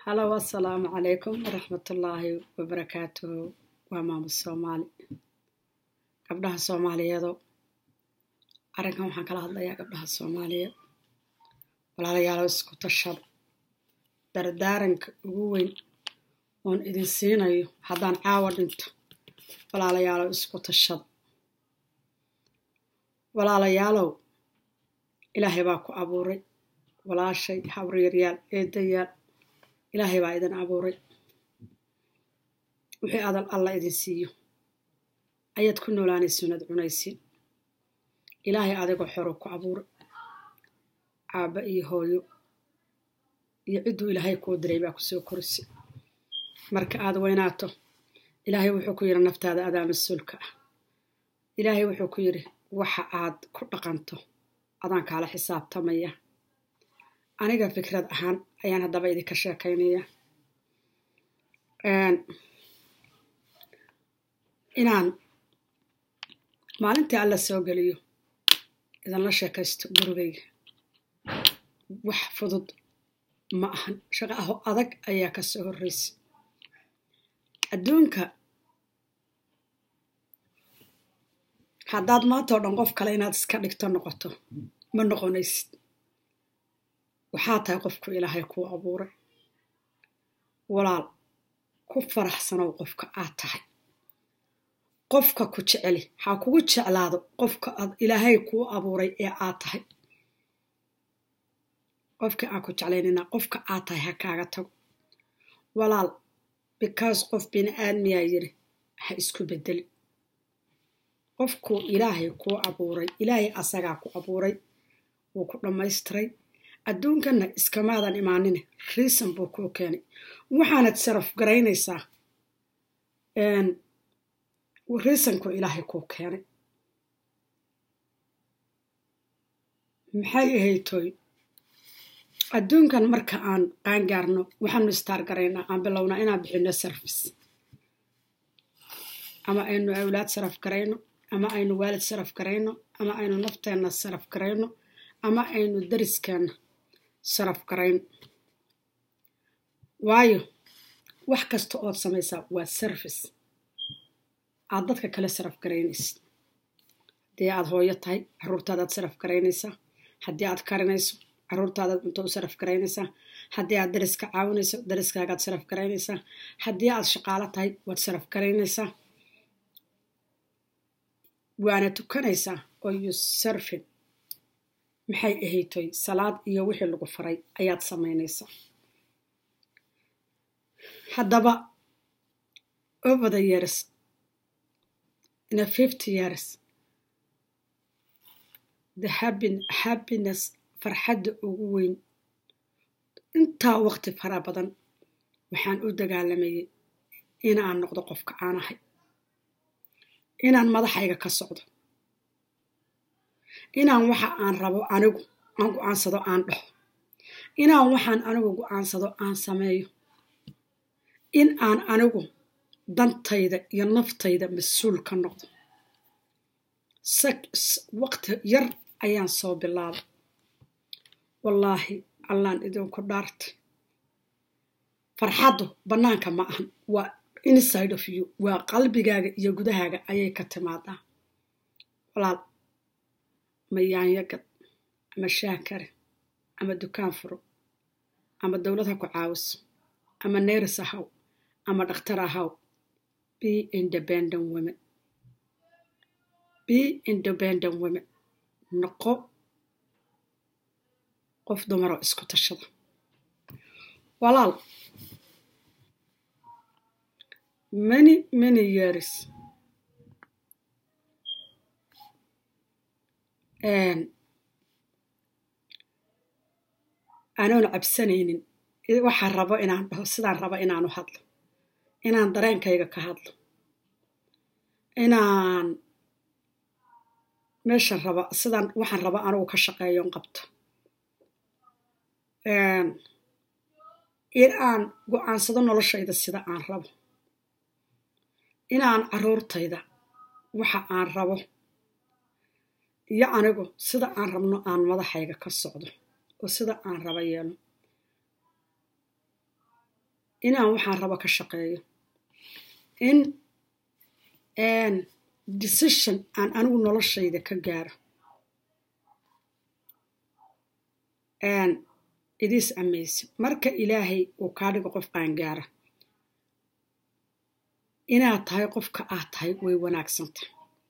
halow assalaamu calaykum waraxmatullaahi wabarakaatuhu waa maamud soomaali gabdhaha soomaaliyeedo arrinkan waxaan kala hadlayaa gabdhaha soomaaliyeed walaalayaalow isku tashada dardaaranka ugu weyn oon idin siinayo haddaan caawa dhinto walaalayaalow isku tashada walaalayaalow ilaahay baa ku abuuray walaashay habriyaryaal eedayaal ilaahay baa idin abuuray wixii adal alla idin siiyo ayaad ku noolaanaysiin ad cunaysiin ilaahay adigoo xoro ku abuuray caabba iyo hooyo iyo cidduu ilaahay kuu diray baa kusoo korisay marka aad weynaato ilaahay wuxuu ku yidhi naftaada adaa mas-uulka ah ilaahay wuxuu ku yidhi waxa aad ku dhaqanto adaan kaala xisaabtamaya aniga fikrad ahaan ayaan haddaba idinka sheekaynaya inaan maalintii alla soo geliyo idinla sheekaysto gurigayga wax fudud ma ahan shaqo aho adag ayaa ka soo horreysay adduunka haddaad maanta oo dhan qof kale inaad iska dhigto noqoto ma noqonaysid waxaa tahay qofku ilaahay kuu abuuray walaal ku faraxsanow qofka aad tahay qofka ku jeceli ha kugu jeclaado qofka aad ilaahay kuu abuuray ee aad tahay qofkii aan ku jeclaynina qofka aad tahay ha kaaga tago walaal bikaas qof bini aadmiyaa yiri ha isku bedeli qofkuu ilaahay kuu abuuray ilaahay asagaa ku abuuray wuu ku dhammaystiray adduunkanna iskamaadan imaanine riisan buu kuu keenay waxaanad saraf garaynaysaa riisankuu ilaahay kuu keenay maxay ahaytoy adduunkan marka aan qaangaarno waxaanu istaar garaynaa aan bilownaa inaan bixino sarfis ama aynu awlaad saraf garayno ama aynu waalid saraf garayno ama aynu nafteenna saraf garayno ama aynu dariskeenna saraf garayno waayo wax kasta ood samaysaa waa sarfis aad dadka kale saraf garaynaysid haddii aad hooyo tahay caruurtaadaad saraf garaynaysaa haddii aad karinayso caruurtaadaad cunto u saraf garaynaysaa haddii aad dariska caawinayso dariskaagaad saraf garaynaysaa haddii aad shaqaalo tahay waad saraf garaynaysaa waana tukanaysaa oo yusarfin maxay ahaytoy salaad iyo wixii lagu faray ayaad samaynaysaa haddaba over the years in a fifty years the happiness farxadda ugu weyn intaa waqti fara badan waxaan u dagaalamayay inaan noqdo qofka aan ahay inaan madaxayga ka socdo inaan waxa aan rabo anigu aan go-aansado aan dhaho inaan waxaan anigu go-aansado aan sameeyo in aan anigu dantayda iyo naftayda mas-uul ka noqdo waqti yar ayaan soo bilaabay wallaahi allaan idinku dhaartay farxaddu bannaanka ma ahan waa inside of you waa qalbigaaga iyo gudahaaga ayay ka timaadaa walaal ama yaanyagad ama shaakare ama dukaan furo ama dowlad ha ku caawiso ama neeris ahaw ama dhakhtar ahaw be independent women be independent women noqo qof dumaroo isku tashada walaal many many years anoon cabsanaynin waxaan rabo inaan dhaho sidaan rabo inaanu hadlo inaan dareenkayga ka hadlo inaan meeshan raba sidaan waxaan raba anugu ka shaqeeyon qabto in aan go-aansado noloshayda sida aan rabo inaan caruurtayda waxa aan rabo iyo anigu sida aan rabno aan madaxayga ka socdo oo sida aan raba yeelo inaan waxaan rabo ka shaqeeyo in decision aan anigu noloshayda ka gaaro idis amazing marka ilaahay uu kaa dhigo qof qaangaara inaad tahay qofka aad tahay way wanaagsantahay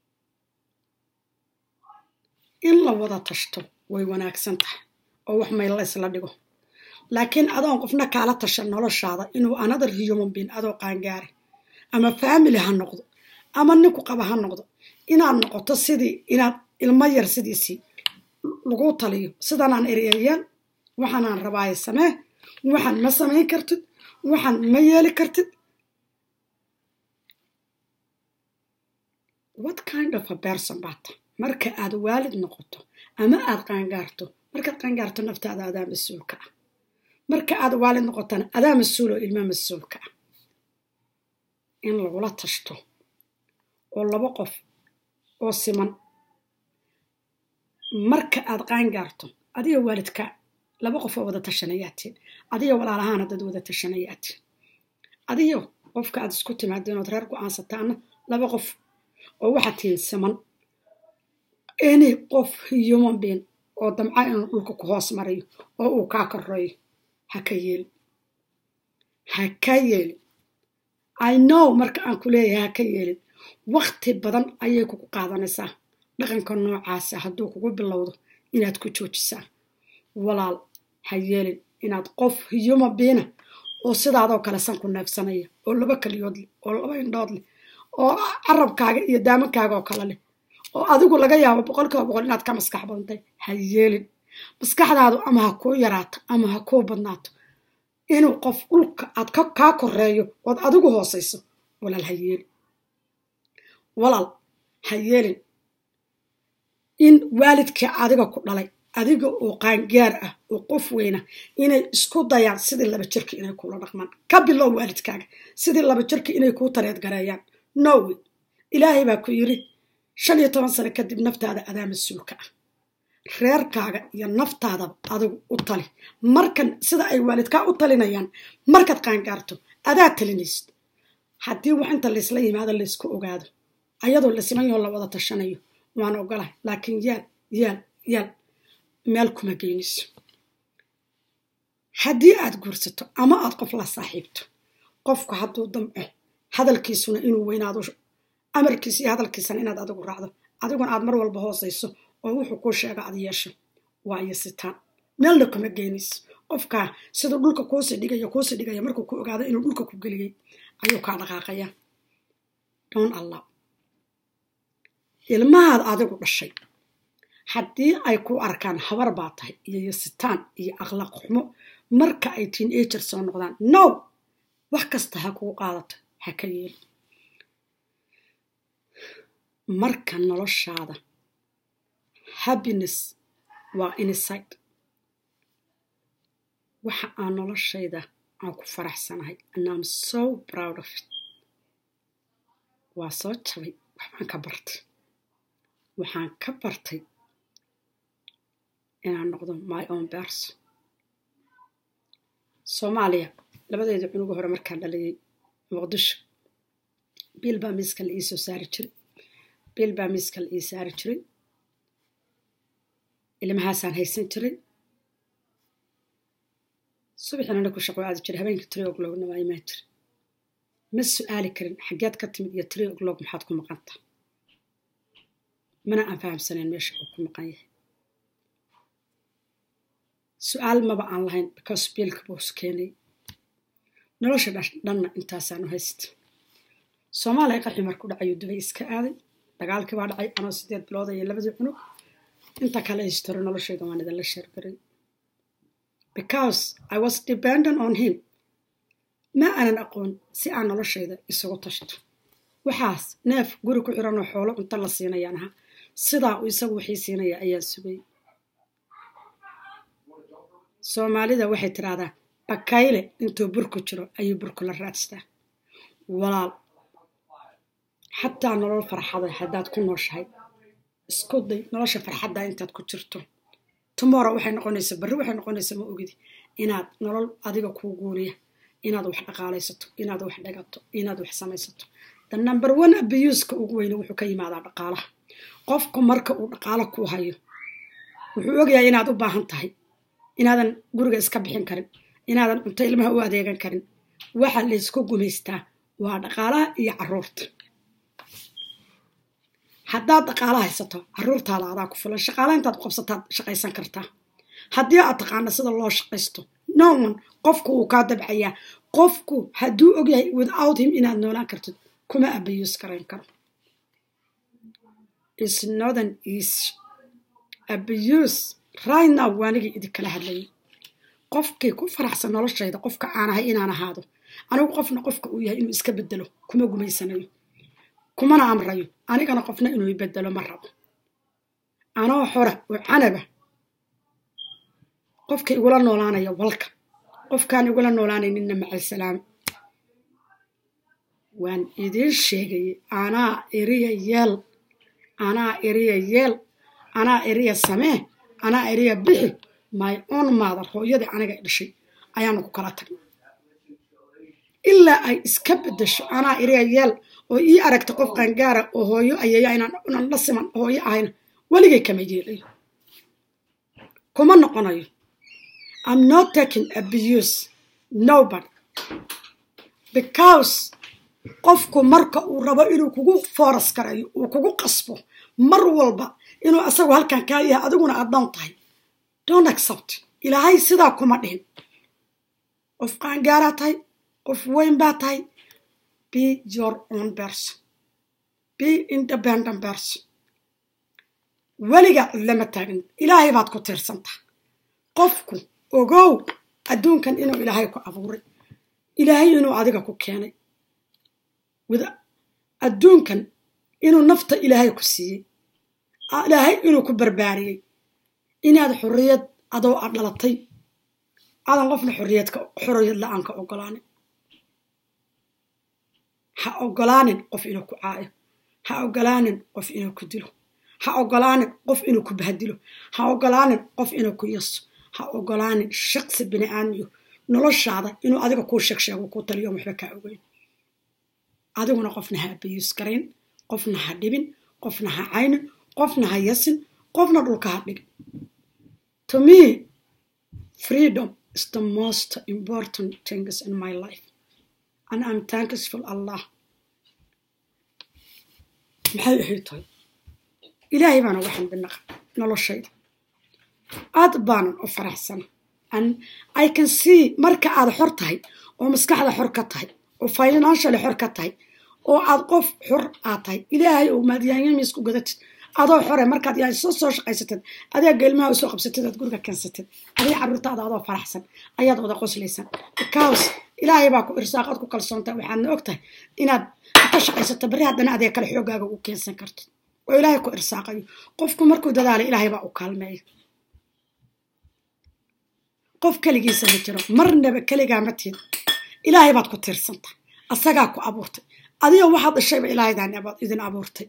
in la wada tashto way wanaagsan tahay oo wax mayl laysla dhigo laakiin adoon qofna kaala tasha noloshaada inuu another human being adoo qaangaara ama family ha noqdo ama ninku qaba ha noqdo inaad noqoto sidii inaad ilmo yar sidiisii lagu taliyo sidanaan eryayaan waxaanaan rabaaye samee waxaan ma samayn kartid waxaan ma yeeli kartid what kind of a person baata marka aad waalid noqoto ama aad qaangaarto markaad qaangaarto naftaada adaa mas-uulka ah marka aad waalid noqotana adaa mas-uuloo ilma mas-uulka ah in lagula tashto oo laba qof oo siman marka aad qaangaarto adiga waalidka laba qof oo wada tashanayaatiin adiga walaalahaana dad wada tashanayaatiin adiga qofka aad isku timaadeen ood reer go-aansataana laba qof oo waxaad tihiin siman any qof human being oo damca inuu dhulka ku hoos marayo oo uu kaa koreeyo ha ka yeelin ha ka yeelin i know marka aan ku leeyahay ha ka yeelin wakti badan ayay kugu qaadanaysaa dhaqanka noocaasa hadduu kugu bilowdo inaad ku joojisaa walaal ha yeelin inaad qof human beina oo sidaadoo kale san ku neefsanaya oo laba keliyood leh oo laba indhood leh oo carabkaaga iyo daamankaaga oo kale leh oo adigu laga yaabo boqolkiiba boqol inaad ka maskax badantay ha yeelin maskaxdaadu ama ha kuu yaraato ama ha kuu badnaato inuu qof dhulka aad kaa koreeyo ood adigu hoosayso walaal ha yeelin walaal ha yeelin in waalidkii adiga ku dhalay adiga oo qaangaar ah oo qof weyna inay isku dayaan sidii laba jirka inay kuula dhaqmaan ka bilow waalidkaaga sidii laba jirka inay kuu tareed gareeyaan nowe ilaahay baa ku yiri shan iyo toban sano kadib naftaada adaa mas-uulka ah reerkaaga iyo naftaadaba adigu u tali markan sida ay waalidkaa u talinayaan markaad qaangaarto adaa talinaysid haddii wax inta laysla yimaado laysku ogaado ayadoo la siman yaho la wada tashanayo waan ogolahay laakiin yaal yaal yaal meel kuma geynayso haddii aad guursato ama aad qof la saaxiibto qofku hadduu damco hadalkiisuna inuu weynaado amarkiisa iyo hadalkiisana inaad adigu raacdo adiguna aad mar walba hoosayso oo wuxuu kuu sheega ad yeesho waa iyo sitaan meelna kuma geynayso qofkaa siduu dhulka kuusii dhigayo kuusii dhigaya markuu ku ogaado inuu dhulka ku geliyey ayuu kaa dhaqaaqaya don allah ilmahaad adigu dhashay haddii ay ku arkaan habar baa tahay iyo yasitaan iyo akhlaaq xumo marka ay tiin ager soo noqdaan no wax kasta ha kuu qaadato ha ka yeeli marka noloshaada happiness waa inside waxa aan noloshayda aan ku faraxsanahay and am so proud of it waa soo jabay waxbaan ka bartay waxaan ka bartay inaan noqdo my own berson soomaaliya labadeeda cunuga hore markaan dhalayay muqdisho biil baa miiska la ii soo saari jiray biil baa miiska la ii saari jiray ilmahaasaan haysan jiray subaxina na ku shaqo aadi jiray habeenkii three o'clockna waa imaan jiray ma su-aali karin xaggeed ka timid iyo three o'clock maxaad ku maqanta mana aan fahamsanayn meesha uu ku maqan yahay su-aal maba aan lahayn because biilka boos keenay nolosha dhanna intaasaan u haysta soomaaliya qaxi marku dhacayo dubay iska aaday dagaalkii baa dhacay anoo sideed bilood iyo labadii cunug inta kale historo noloshayda waan idinla sheergaray because i was dependent on him ma aanan aqoon si aan noloshayda isugu tashto waxaas neef guri ku xiranoo xoolo cunto la siinayaan ahaa sidaa uu isagu wixii siinaya ayaa sugay soomaalida waxay tidhaahdaa bakayle intuu burku jiro ayuu burku la raadstaa walaal xataa nolol farxada haddaad ku nooshahay isku day nolosha farxadda intaad ku jirto tomorrow waxay noqonaysaa barri waxay noqonaysaa ma ogidi inaad nolol adiga kuu guuriya inaad wax dhaqaalaysato inaad wax dhagato inaad wax samaysato the number one abiyuuska ugu weyne wuxuu ka yimaadaa dhaqaalaha qofku marka uu dhaqaalo ku hayo wuxuu ogyahay inaad u baahan tahay inaadan guriga iska bixin karin inaadan cunto ilmaha u adeegan karin waxa laysku gumaystaa waa dhaqaalaha iyo caruurta haddaad dhaqaala haysato caruurtaada adaa ku filan shaqaala intaad qabsataad shaqaysan kartaa haddii aad taqaana sida loo shaqaysto no one qofku wuu kaa dabcayaa qofku hadduu ogyahay without him inaad noolaan kartid kuma abayuus garayn karo is northern east abuse right now waanigii idinkala hadlayay qofkii ku faraxsan noloshayda qofka aan ahay inaan ahaado anigu qofna qofka uu yahay inuu iska bedelo kuma gumaysanayo kumana amrayo anigana qofna inuu ibedelo ma rabo anoo xora oo canaba qofka igula noolaanaya walka qofkaan igula noolaanayninna macalsalaam waan idiin sheegayay anaa eriya yeel anaa eriya yeel anaa eriya samee anaa eriya bixi my on maadar hooyadii aniga dhashay ayaanu ku kala tagnay ilaa ay iska bedesho anaa eriya yeel oo ii aragta qof qaangaara oo hooyo ayaya inaan la siman hooyo ahayna weligay kama yeelayo kuma noqonayo I'm not taking abuse nobody because qofku marka uu rabo inuu kugu fooras garayo uu kugu qasbo mar walba inuu asagu halkan kaa yahay adiguna addoon tahay don't accept ilaahay sidaa kuma dhihin qof qaangaaraa tahay qof weyn baa tahay be your own person be independent person weligaa cidlama taagin ilaahay baad ku tiirsantaha qofku ogow adduunkan inuu ilaahay ku abuuray ilaahay inuu adiga ku keenay adduunkan inuu nafta ilaahay ku siiyey ilaahay inuu ku barbaariyey inaad xorriyad adoo aad dhalatay aadan qofna xorriyadka xorriyad la-aan ka ogolaanin ha ogolaanin qof inuu ku caayo ha ogolaanin qof inuu ku dilo ha ogolaanin qof inuu ku bahdilo ha ogolaanin qof inuu ku yaso ha ogolaanin shaqsi bini aadmiyo noloshaada inuu adiga kuu sheegsheego kuu taliyo waxba kaa ogeyn adiguna qofna ha abayuus garayn qofna ha dhibin qofna ha caynin qofna ha yasin qofna dhulka ha dhigin to me freedom is the most important things in my life and i'm thankful allah maxay ahayd tahay ilaahay baana waxaan binaqa noloshayda aad baanan u faraxsana and i can see marka aad xor tahay oo maskaxda xor ka tahay oo financially xor ka tahay oo aad qof xor aad tahay ilaahay oo maadyaanyamiisku gadatid adoo xore markaad yaa soo soo shaqaysatid adeega ilmaha usoo qabsatid aad guriga keensatid adiga carruurtaada adoo faraxsan ayaad wada qoslaysan because ilaahay baa ku irsaaqaad ku kalsoontahay waxaadna og tahay inaad ka shaqaysato bari haddana adeeg kale xoogaaga u keensan kartid oo ilaahay ku irsaaqayo qofku markuu dadaalay ilaahay baa u kaalmeeya qof keligiisa ma jiro marnaba keligaa ma tiid ilaahay baad ku tiirsantahay asagaa ku abuurtay adiga waxaad dhashayba ilaahaydan idin abuurtay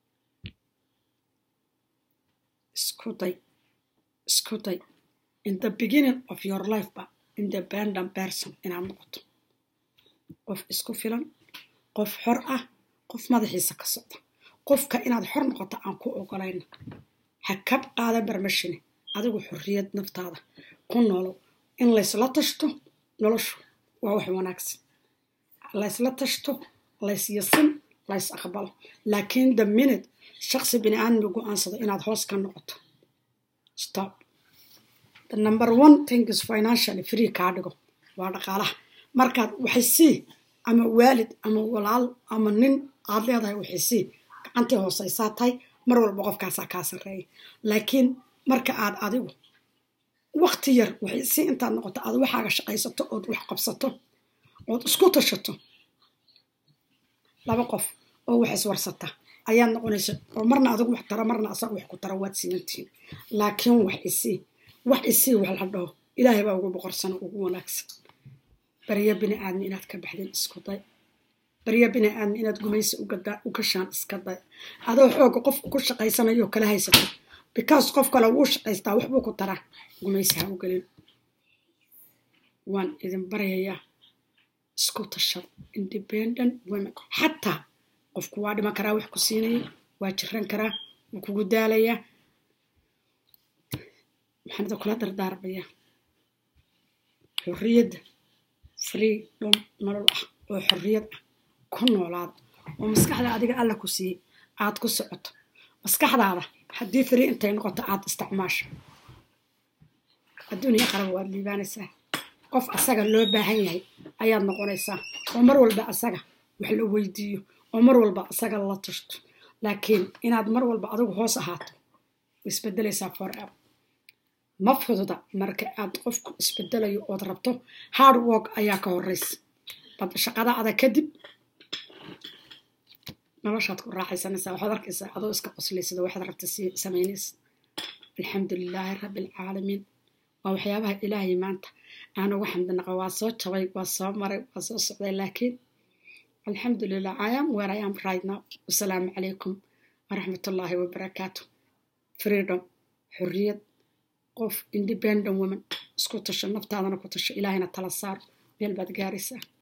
isku day isku day in the beginning of your life ba independent person inaad noqoto qof isku filan qof xor ah qof madaxiisa ka socda qofka inaad xor noqoto aan ku ogolayna ha kab qaada barmashine adigu xorriyad naftaada ku noolow in laysla tashto noloshu waa wax wanaagsan laysla tashto lays yasin lays aqbalo laakiin the minute shaqsi bini aadmi go-aansado inaad hoos ka noqoto stop the number one thing is financially free kaa dhigo waa dhaqaalaha markaad waxay sii ama waalid ama walaal ama nin aad leedahay waxay sii gacantii hooseysaa tahay mar walba qofkaasaa kaa sarreeya laakiin marka aad adigu wakti yar waxay sii intaad noqoto aad waxaaga shaqaysato ood wax qabsato ood isku tashato laba qof oo wax iswarsata ayaad noqonaysa oo marna adigu wax tara marna asaga wax ku tara waad simantihiin laakiin wax isii wax isii wax la dhaho ilaahay baa ugu boqorsano ugu wanaagsan barya bini aadmi inaad ka baxdeen isku day barya bini aadmi inaad gumaysi u gashaan iska day adoo xooga qofku ku shaqaysanayo kala haysato because qof kale wuu shaqaystaa waxbuu ku taraa gumaysi ha u gelin waan idin baryayaa isku tashada independent women xataa qofku waa dhiman karaa wax ku siinaya waa jiran karaa wuu kugu daalayaa maxaan idin kula dardaarmayaa xorriyadda freedom nolol ah oo xorriyad ah ku noolaada oo maskaxda adiga alla ku siiyey aad ku socoto maskaxdaada haddii free intay noqoto aad isticmaasho adduuniya qaraba waad liibaanaysaa qof asaga loo baahan yahay ayaad noqonaysaa oo mar walba asaga wax la weydiiyo oo mar walba asaga la tashto laakiin inaad mar walba adigu hoos ahaato isbedelaysaa forever ma fududa marka aad qofku isbedelayo ood rabto hard work ayaa ka horeysa bad shaqada adag kadib noloshaad ku raaxaysanaysaa waxaad arkaysaa adoo iska qoslaysada waxaad rabta samaynaysa alxamdu lilaahi rabbi alcaalamiin waa waxyaabaha ilaahay maanta aan ugu xamdinaqa waa soo jabay waa soo maray waa soo socday laakiin alxamdu lilah i am where i am right now wasalaamu calaykum waraxmatullaahi wabarakaatu freedom xorriyad qof independent woman isku tasho naftaadana ku tasho ilaahayna tala saar meel baad gaaraysaa